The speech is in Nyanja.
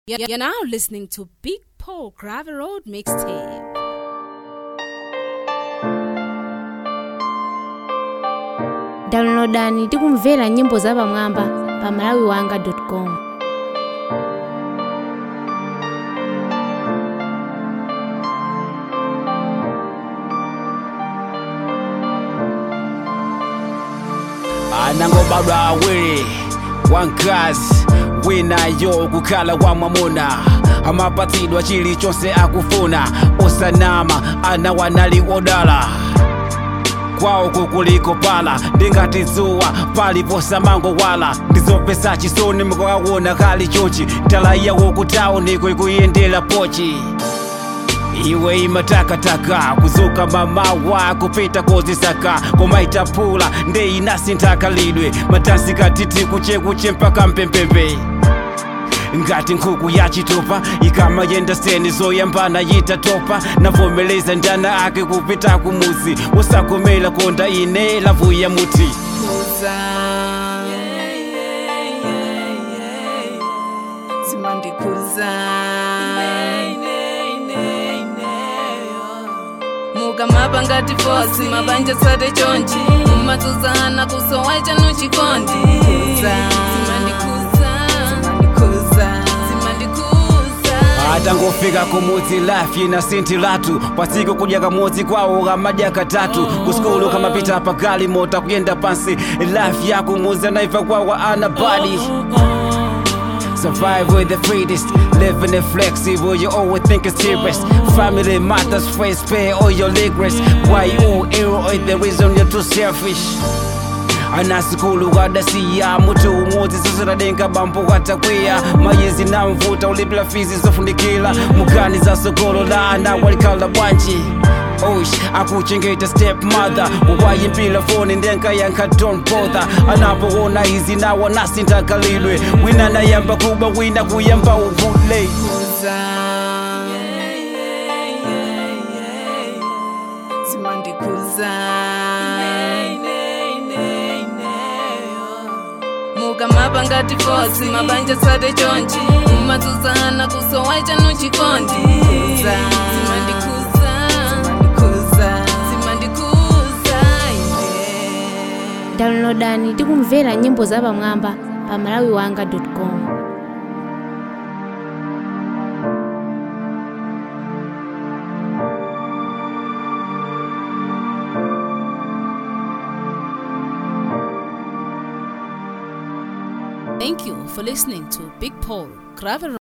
You're you're now listening to Big Paul Gravel Road Mixtape. downloadani ndi kumvera nyimbo zapamwamba pa malawiwanga.com anangobadwa awiri wankazi winayo kukhala wa mwamuna amapatsidwa chilichonse akufuna osanama ana wanali odala kwawo kukuliko pala ndingati dzuwa paliposamango wala ndizopesa chisoni mukawawona kali chonchi talaiya wokutauniko ikuyendera pochi iwe imatakataka kuzuka mamawa kupita kozisaka koma itapula nde inasintakalidwe matasi katiti kuchekuche mpaka mpempembe ngati nkhuku yachitopa ikamayenda seni zoyambana yitatopa navomeleza ndana ake kupita kumuzi usakomela konda ine lavuya muti kuza zimandikuza mukamapa ngati fosi mabanja tsate chonchi mumatsuzana kusowa chanu chikondi kuza zimandikuza zimandikuza zimandikuza atangofika kumudzi lafi na sinti latu pasiku kudya kamodzi kwawo kamadya katatu kusikulu kamapita pagali mota kuyenda pansi lafi yakumudzi anaiva kwawo ana badi Survive with the fittest, living it flexible, you always think it's serious. Family matters first, pay all your regrets. Why you ill or the reason you're too selfish? anasikulu kadasiya muti umodzi sisiradenga bambo katakwiya mayizi na mvuta ulipila fizi zofundikila mukani za sogolo la ana walikhala bwanji osh akuchengeta step mother uwayimpila foni ndenkayankha don't bother anapoona izi nawo nasintakalidwe wina nayamba kuba wina kuyamba uvule kuza zimandikuza mukamapa ngati fosi mabanja tsate chonchi mumatsuzana kusowa chanu chikondi kuza zimandikuza zimandikuza zimandikuza ine downloadani ndi kumvera nyimbo zapamwamba pa malawiwanga.com Thank you for listening to Big Paul Gravel